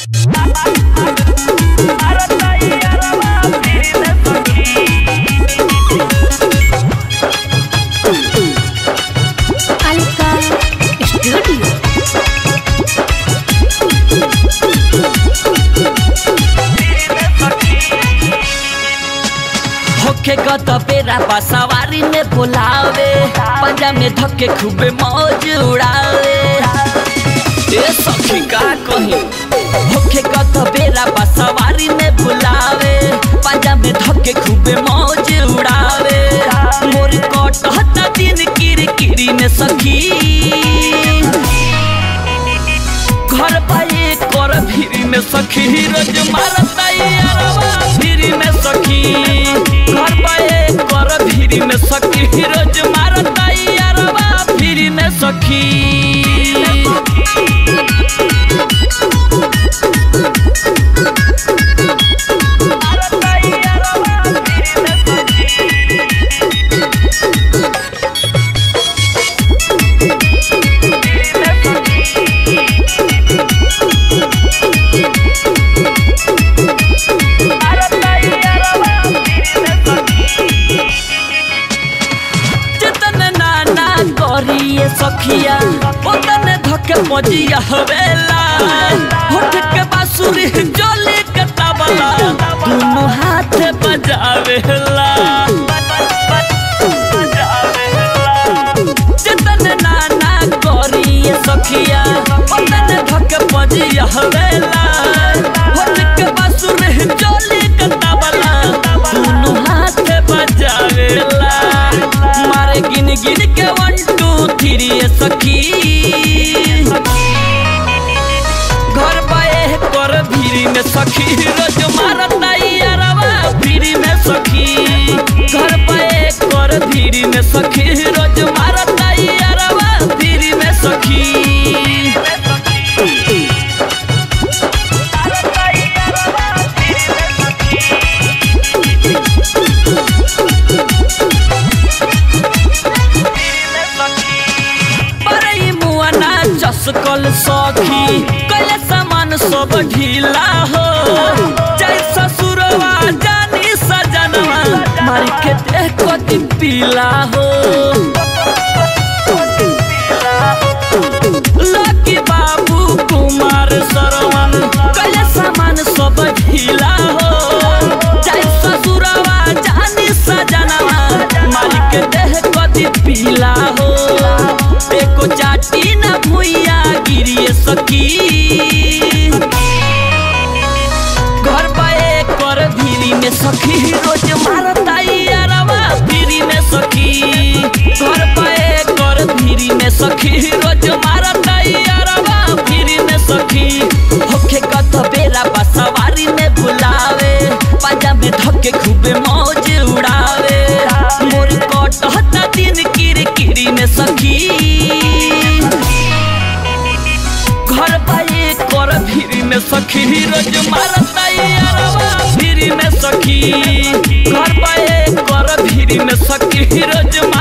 Alka Studio. होके गत बेरा सवारी में बुलावे पंजा में धक्के खूबे मौज उड़ावे ए सखी का कही होके गत बेरा सवारी में बुलावे पंजा में धक्के खूबे मौज उड़ावे मोर कटहता दिन किर किरी में सखी घर पाए कर फिरी में सखी रोज मारता यारवा फिरी में सखी घर पाए कर फिरी में सखी रोज मारता यारवा फिरी में सखी जितन नाना करिए सखिया उतन धके मजिया हवेला होठ के बांसुरी जोली के तबला दोनों हाथ बजावेला जितन नाना करिए सखिया उतन धके मजिया हवेला होठ के बांसुरी जोली के तबला दोनों हाथ बजावेला मारे गिन गिन के वन टू थ्री सखी घर पाए कर भीरी में सखी रोज मारता यारवा भीरी में सखी घर पाए कर भीरी में सखी रोज मारता यारवा भीरी में सखी परई मुआना चसकल सखी कले सामान सब ढीला हो जय ससुरवा जानी सजनवा मारी के देह कति पीला हो लकी बाबू कुमार सरवन कले सामान सब ढीला हो जय ससुरवा जानी सजनवा मारी के देह कति पीला हो एको चाटी न भुइया गिरिए सकी घर पाए कर भीरी में सखी रोज मारता यारवा भीरी में सखी घर पाए कर भीरी में सखी रोज मारता यारवा भीरी में सखी होखे कत बेरा सवारी में बुलावे पाजा में धक्के खूबे मौज उड़ावे मोर कटहता दिन किर किरी में सखी घर पाए कर फिरी में सखी रोज मारता यारवा फिरी में सखी घर पाए कर फिरी में सखी रोज